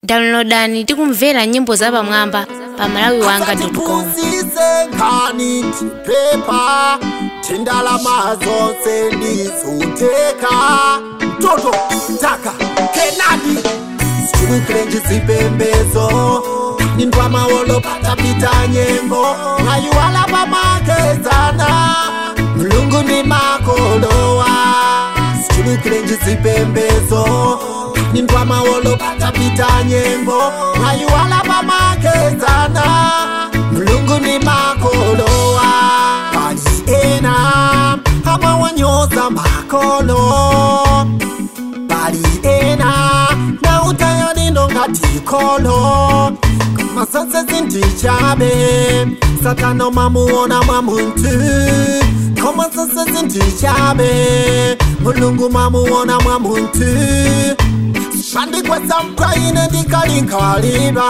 downloadani tikumvera nyimbo zapamwamba pa malawiwanga.com tiphunzise nkhani tiphepha thindalama zonse ndizotheka mtoto taka kenani sichulukilenji zipembezo nindwamawolo patapita nyengo ngayiwala pamakezana mlungu ni makolowa sichulukilenji zipembezo nindwamawolo patapita nyengo ngayiwala pamakezana mlungu ni makolowa bali ena amawanyoza makolo bali ena na utayalino ngatikolo masase zindichabe satano mamuona mwa muntu komasase zindichabe mulungu mamuona mwa muntu shandikwesa mpraine ndikalinkalira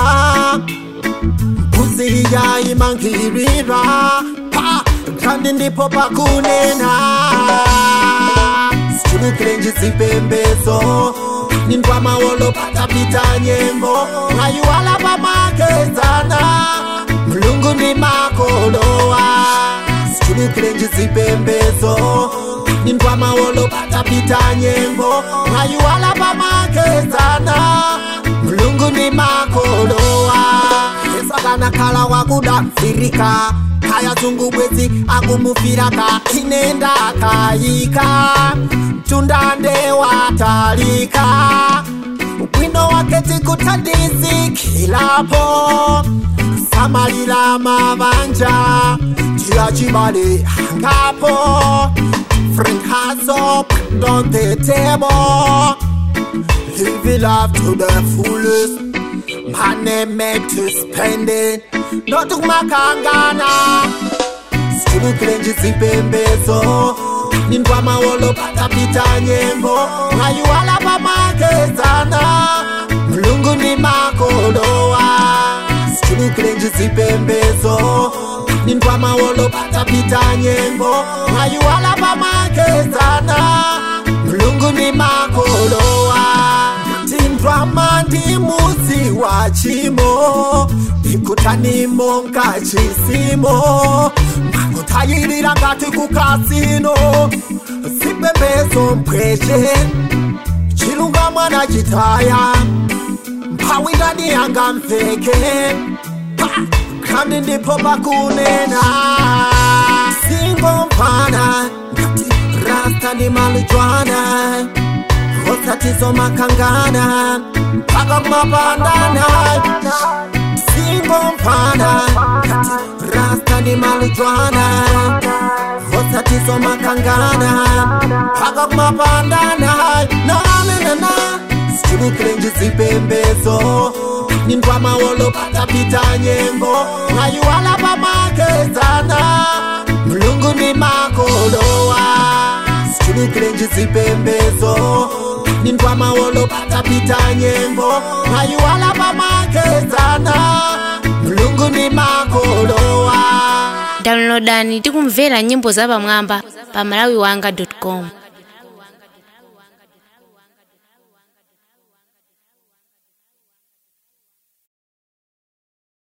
mbuzi yayimangirira pa kandi ndipo pakunena sichulukilenji zipembezo nindwamawolo patapita nyengo ngayiwala pamakezana mlungu ni makolowa sichulukilenji zipembezo nindwamawolo patapita nyengo ngayiwala pamakezana mlungu ni makolowa esakanakhala wakudanzirika kaya zungubwezi akumufiraka inenda kayika tundande watalika bwino wake tikutadizikilapo samalila mabanja tiyachibale angapo friend has up on the table live love to the fullest money made to spend it not makangana sichulukilenji zipembezo nindwamawolo patapita nyengo ngayiwala pamakezana mlungu ni makolowa sichulukilenji zipembezo nindwamawolo patapita nyengo ngayiwala pamakezana mlungu ni makolowa tindwama ndi muzi wa chimo ikutanimo nkachisimo makutayirira ngati kukasino zipembezo mpweche chilunga mwana chitaya mphawi ndani yanga mveke Pa! kandi ndipo pakunena singomvana ngati rasta ndi malujwana osatizo makangana mpaka kumapandana singomvana ngati rasta ndi malujwana osatizo makangana mpaka kumapandana nananana sichulukilenji zipembezo nindwamawolo patapita nyengo ngayiwala pamakezana mlungu ni makolowa sichulukilenji zipembezo nindwamawolo patapita nyengo ngayiwala pamakezana mlungu ni makolowa downloadani tikumvera nyimbo zapamwamba pa malawiwanga.com